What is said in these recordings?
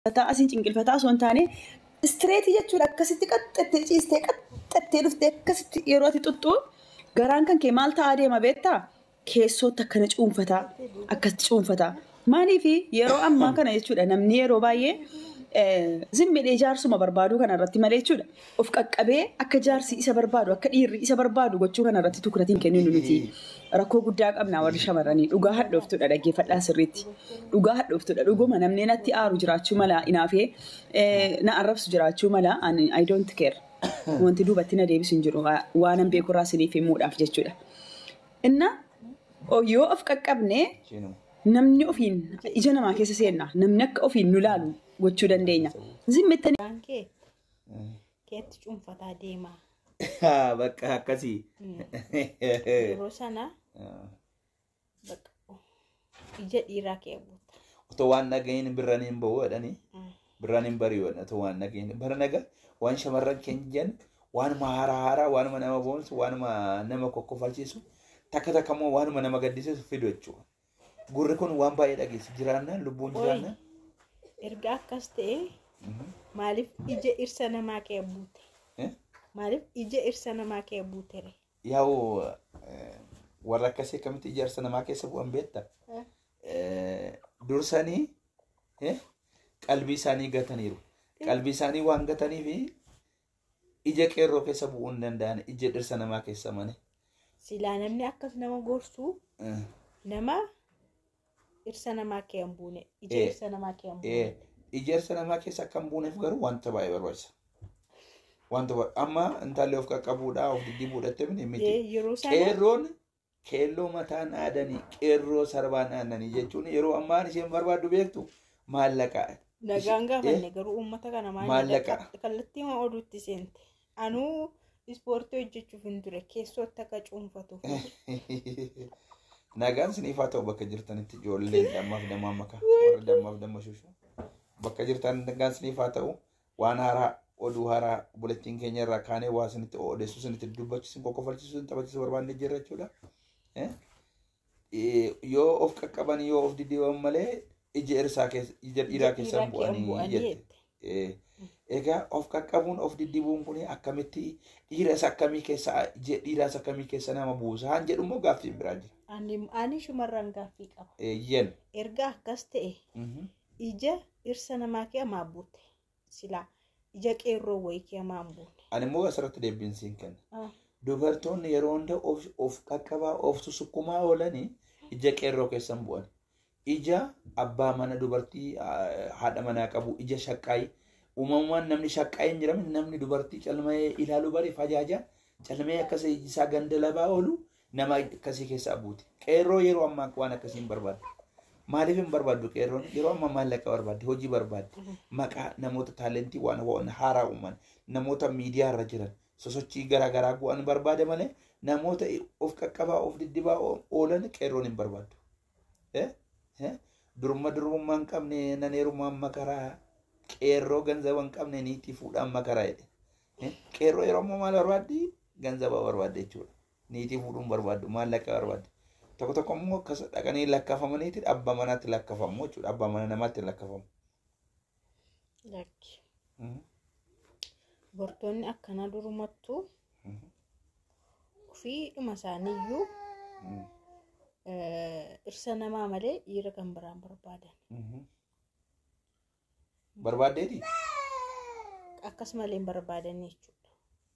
cinqilfataa asiin cinqilfataa osoo hin taane istireetii jechuudha akkasitti qaxxattee ciistee qaxxattee dhuftee akkasitti yeroo ati xuxxu garaan kan kee maal ta'aa deema beektaa keessootti akkana cuunfataa akkasitti cuunfataa maaliifi yeroo ammaa kana jechuudha namni yeroo baay'ee zimmidhee jaarsuma barbaaduu kana irratti malee jechuudha of qaqqabee akka jaarsi isa barbaadu akka dhiirri isa barbaadu gochuu kana irratti tukuratiin kenninu nuti rakkoo guddaa qabna warri shamarranii dhugaa hadhooftuudha dhaggeeffadhaa sirriitti dhugaa hadhooftuudha dhuguma namni natti aaru jiraachuu mala inaafee na arrabsu jiraachuu mala I don't care wanti duubatti na deebisu hin jiru waanan beekurraa siniif himuudhaaf jechuudha. Inna yoo of qaqqabne namni ofiin ija namaa keessa seenna namni akka ofiin nu laalu gochuu dandeenya. Zimmittanii. Waan kee keetti cuunfataa deemaa. Bakka akkasii. Yeroo sana bakka ija dhiiraa kee buuta. Otoo waan dhagahin birraan hin bahu jedhanii birraan hin bari'u otoo waan dhagahin bara naga waan shamarran keenya jedhan waanuma haaraa haaraa waanuma nama boonsu waanuma nama kokkofalchiisu takka takka immoo waanuma nama gaddisiisu fidu jechuudha. Gurri kun waan baay'ee dhageessu jiraannaan lubbuun jiraannaan. Erga akkas ta'e maaliif ija irsa namaa kee buute? Maaliif ija irsa namaa kee buutere? Yaa'u warra akkasii akkamitti ijaarsa namaa keessa bu'an beekta? Dursanii qalbii isaanii gataniiru. Qalbii isaanii waan gataniif ija qeerroo keessa bu'uu hin danda'an ija dhirsa namaa keessa mane. Silaa namni akkas nama gorsu nama irsa namaa kee hin buune ija Eh. irsa namaa kee hin buune. Ija dhirsa namaa keessa akka hin buuneef garuu wanta baay'ee barbaachisa. Wanta baay'ee amma intalli of qaqqabuudhaa of diddiibuudhaatti miti miti. Eh, Yeroo sana Qeerroon keelloo mataan aadanii qeerroo sarbaan aadanii jechuun yeroo ammaan isheen barbaaddu beektu maallaqa. nagaan Eh, gaafanne garuu uummata kana Maallaqa. maal kallattii ma oduutti seente. Anuu ispoortii hojjechuuf hin ture keessootti akka cuunfatuuf. Nagaan siniif haa ta'u bakka jirtanitti ijoolleen dammaaf dammaa maka warra dammaaf damma shushu. Bakka jirtan nagaan siniif haa ta'u waan haaraa oduu haaraa bulettiin keenya irraa kaanee waa sinitti odeessuu sinitti dubbachiisu qoqqofalchiisuu sin taphachiisu barbaanne jirra jechuudha. Eh? Eh, Yoo of qaqqaban yoo of diddiiban malee ija irsaa keessa ija dhiiraa keessa hin bu'anii jette. Eh, Egaa of qaqqabuun of diddibuun kun akkamitti dhiiras akkamii keessa ija dhiiraas akkamii keessa nama buusa haan jedhu immoo gaaffiin biraa jira. Ani ani shumarran gaaffii qaba. Eeyyen. Erga akkas ta'e Mhm. ija dhirsa namaa kee hamaa buute. Silaa ija qeerroo wayii kee hamaa hin buune. Ani immoo asirratti deebiin siin kenna. Ah, Dubartoonni yeroo hunda of, of qaqqabaa of susukkumaa oolanii ija qeerroo keessa hin bu'an. Ija abbaa mana dubartii ah, haadha manaa qabu ija shaqqaayii. Uumamumaan namni shaqqaayii hin jiramin namni dubartii calmee ilaaluu bari fajaaja calmee akkasii iji isaa ganda labaa oolu nama akkasii keessaa buuti. Qeerroo yeroo ammaa waan akkasii hin barbaaddu. Maaliif hin barbaaddu qeerroon yeroo ammaa maallaqa barbaaddi hojii barbaaddi maqaa namoota taalentii waan waan haaraa uuman namoota miidiyaa irra jiran sosochii garaa garaa bu'an barbaade malee namoota of qaqqabaa of diddibaa oolan qeerroon hin barbaaddu. Eh? Eh? Durma durummaa hin qabne nan heerumaan makaraa qeerroo ganzaba hin qabne niitii fuudhaan makaraa jedhe. Eh? Qeerroo yeroo ammaa maal barbaaddi? Ganzaba barbaadde jechuudha. Niitii fuudhuun barbaaddu maallaqa barbaaddi. Tokko tokko immoo akkas dhaqanii lakkafamaniiti abbaa manaatti lakkafamu jechuudha. Abbaa mana namaatti lakkafamu. lakki. Mhm. Dubartoonni akkanaa durumattuu Mhm. ofiidhuma isaaniiyyuu Mhm. eh, dhirsa namaa malee dhiira kan biraan barbaadan. Mhm. Barbaaddeeti? Akkas malee hin barbaadan jechuudha.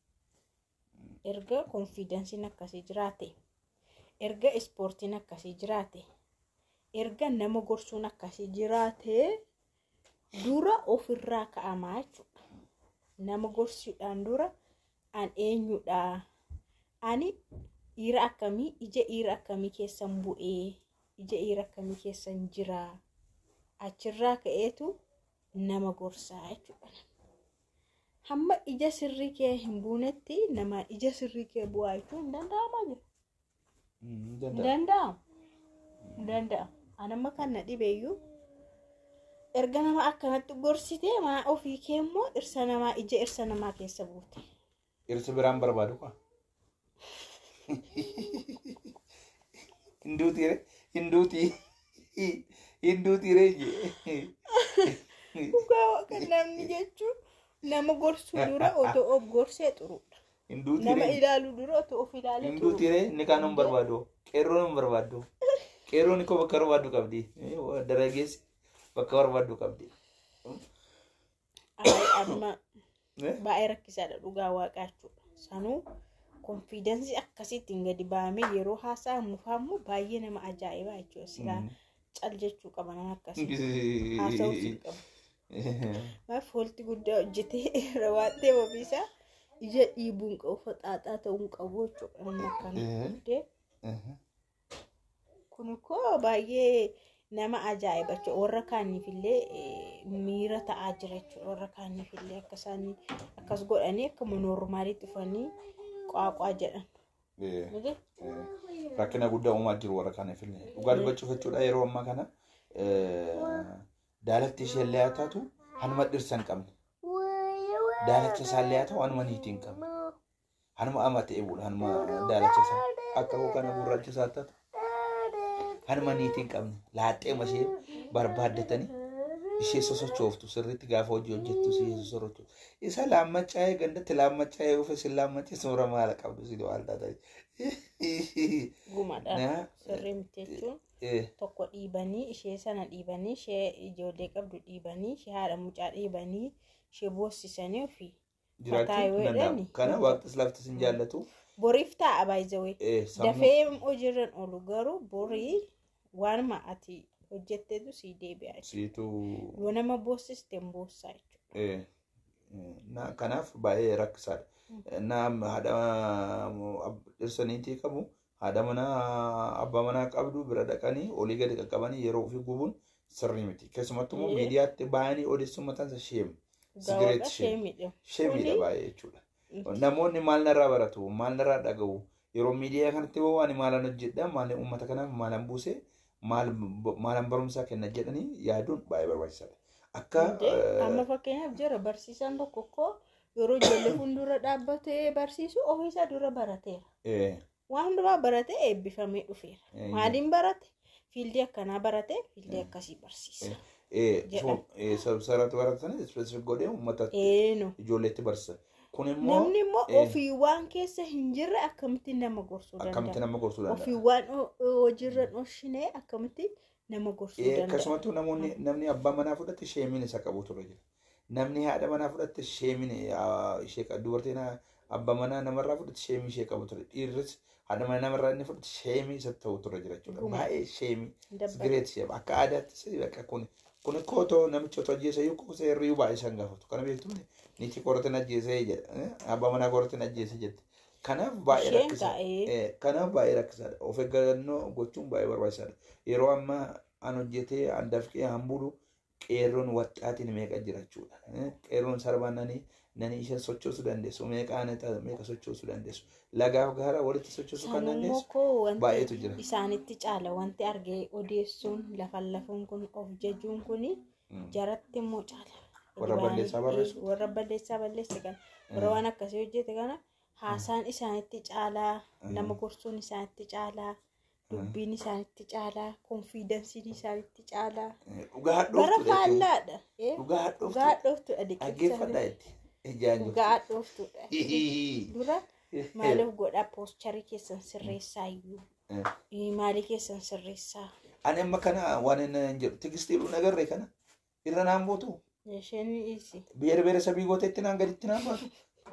Erga konfiidansiin akkasii jiraate, erga ispoortiin akkasii jiraate, erga nama gorsuun akkasii jiraate dura ofirraa ka'amaa jechuudha. Nama gorsuudhaan dura an eenyudha? Ani dhiira akkamii, ija dhiira akkamii keessan bu'ee, ija dhiira akkamii keessan jira? Achirraa ka'eetu nama gorsaa jechuudha. Hamma ija sirrii kee hin buunetti nama ija sirrii kee bu'aa jechuun hin danda'amaa jira. Mhm. Hin Danda'a. danda'amu. Hin danda'amu. Ani amma kan na dhibeeyyuu erga nama akkanatti gorsitee maa ofii kee immoo dhirsa namaa ija dhirsa namaa keessa buute. Dhirsa biraan barbaadu kwa. Hinduuti re hinduuti hinduuti re je. Dhugaa waaqa namni jechuun nama gorsuu dura otoo of gorsee xuruudha. Hinduu Nama tiree ilaaluu dura otoo of ilaalee hinduu xuruudha. tiree inni kaan hin barbaadu qeerroon hin barbaadu qeerroon ikkoo bakka barbaaddu qabdi darageessi bakka barbaaddu qabdi. Ay, amma Eh? baay'ee rakkisaadha dhugaa waaqaa jechuudha. Sanuu konfiidensii akkasiitiin gadi ba'amee yeroo haasa'amu fa'ammoo baay'ee nama ajaa'ibaa jechuudha. Silaa cal jechuu qaba nama akkasii. Haasa'uu siin qabu. Maaf foolti guddaa hojjetee rawaattee ofiisaa ija dhiibuu hin qabu faxaaxaa ta'uu hin qabu jechuudha. Namni akkana Eh. guddee kun koo baay'ee nama ajaa'iba jechuudha. Warra kaaniifillee eh, miira ta'aa jira jechuudha. Warra kaaniifillee akka isaan akkas godhanii akkuma noormaaliitti dhufanii qaaqaa jedhan. Miti? rakkina guddaa uumaa jiru warra kanaaf illee dhugaa dubbachuuf jechuudha yeroo ammaa kana daalatti ishee illee haa taatu hanuma dhirsa hin qabne daalacha isaa illee haa ta'u hanuma niitii hin qabne hanuma ama ta'e buudha hanuma daalacha isaa akka koo kana gurraacha isaa haa taatu hanuma niitii hin qabne laaxxeema ishee barbaaddatanii ishee sosochooftu sirriitti gaafa hojii hojjettu si sosochooftu isa laammachaa'ee gandatti laammachaa'ee ofe si laammachee soora maala qabdu si waan taatanii. Gumadha. Na- Sirrii miti jechuun Eh, tokko dhiibanii ishee sana dhiibanii ishee ijoollee qabdu dhiibanii ishee haadha mucaa dhiibanii ishee boossisanii ofii jiraachuu yoo hin danda'amu. jedhani. Kana waaqtis laftis hin jaallatu. boriif taa'a baay'izawee. Eh, sammuu Dafee hojiirran oolu garuu borii waanuma ati hojjetteetu sii deebi'a jechuudha. siituu Yoo nama boossiste hin boossaa jechuudha. eh, eh, na kanaaf baay'ee rakkisaadha. Naam haadha ab- dhirsaniitii qabu haadha manaa abbaa manaa qabdu bira dhaqanii olii gadi qaqqabanii yeroo ofii gubuun sirrii miti. Keessumattuu immoo Eh. miidiyaatti baay'anii odeessuun mataan isaa sheem. Gaawwaadha Sigareet ishee sheem. miidhamu. Sheemiidha Kuni- baay'ee jechuudha. Namoonni maal narraa baratu maal narraa dhaga'u yeroo miidiyaa kanatti ba'u ani maalan hojjedha maalan uummata kanaaf maalan buuse maal maalan barumsaa kenna jedhanii yaaduun baay'ee barbaachisaadha. Akka Hundee eh, amma fakkeenyaaf jira barsiisaan tokko koo yeroo ijoollee fuuldura dhaabbatee barsiisu ofiisaa dura barateera. eh, Waan hundumaa baratee eebbifamee dhufeera. Eh, Maaliin barate? Fiildii akkanaa barate fiildii akkasii barsiisa. eh, jedhama. so- eh, sararratti baratanii ispeesifik godhee uummata Eeno. ijoolleetti barsiisa. Kun immoo Namni immoo eh, ofii waan keessa hin jirre akkamitti nama gorsuu akkamitti danda'a? nama gorsuu Ofii danda'a. waan o- o- hojiirra dhooshinee akkamitti nama gorsuu Eh, danda'a? Akkasumattuu namoonni namni abbaa manaa fudhatte sheemiin isa qabu ture jira. Namni haadha manaa fudhatte sheemiin ah, ishee qabu. Dubartiin ah, abbaa manaa namarraa fudhatte sheemii ishee qabu ture. Dhiirris haadha manaa namarraa inni fudhatte sheemii isa ta'u ture jira jechuudha. Dhuguma. Baay'ee sheemii. Dabbata. Sigireet ishee akka aadaattis bakka kun kun koo otoo namichi otoo ajjeese iyyuu kuusee hirriyuu baay'ee isaan gaafatu. Kana beektu niitii koratiin ajjeesee jedha. eh, Abbaa manaa koratiin ajjeese jette. Kanaaf baay'ee Isheen rakkisaadha. taa'ee Eh, Kanaaf baay'ee rakkisaadha. Of eeggannoo gochuun baay'ee barbaachisaadha. Yeroo ammaa an hojjetee an dafqee an bulu qeerroon waxxaatiin meeqa jira jechuudha. Eh, Qeerroon sarbaan nani nani isheen sochoosuu dandeessu meeqa ani ta'a meeqa sochoosuu dandeessu. Lagaaf gaara walitti sochoosuu kan sanummoo dandeessu koo baay'eetu wanti jira. isaanitti caala wanti argee odeessuun lafan lafuun kun of jajuun kuni Mm. jaratti immoo caala. Warra Waan- balleessaa barreessu. eh, Warra balleessaa balleesse kana warra waan akkasii hojjete kana haasaan isaanitti caalaa nama gorsuun isaanitti caalaa dubbiin isaanitti caalaa konfiidansiin isaanitti caalaa Eh, Dhugaa bara hadhooftuudha jechuudha. faallaadha. eh, Dhugaa Dhugaa hadhooftuudha. hadhooftuudha Dhaggeeffadhaa dhiqibsa jetti. Ijaan jirtu. dhugaa hadhooftuudha. Dura maaliif godhaa poostarii keessan sirreessaa iyyuu Eh. Eh, maalii keessan sirreessaa Ani amma kana waan inni hin jedhu tigistiidhuun agarre kana irra naan buutu. isheen isi Biyya beera sabii gooteetti naan gaditti naan baatu.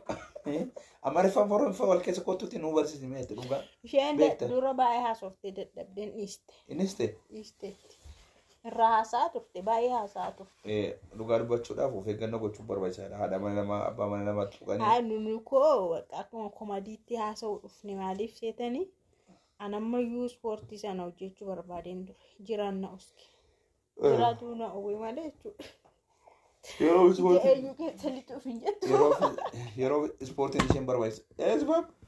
Amma rifaan foroonfa wal keessa kottuutti nu barsiisi meetti dhugaa. isheen Beekta. dura baay'ee haasoftee dadhabdeen dhiiste Innis ta'e dhiisteetti irraa haasaa turte baay'ee haasaa turte dhugaa dubbachuudhaaf of eeggannoo gochuun barbaachisaadha. Haadha mana namaa abbaa mana namaa tuqanii. haa nunu koo akkuma komadiitti haasa'uu dhufne maaliif seetanii anammayyuu ispoortii sana hojjechuu barbaadeen ture jiraan na uske jiraatu na uwwe malee jechuudha Yeroo ispoortiin eenyu keessa lixuuf hin jettu yeroo yeroo ispoortiin isheen barbaachisa. Eesbaab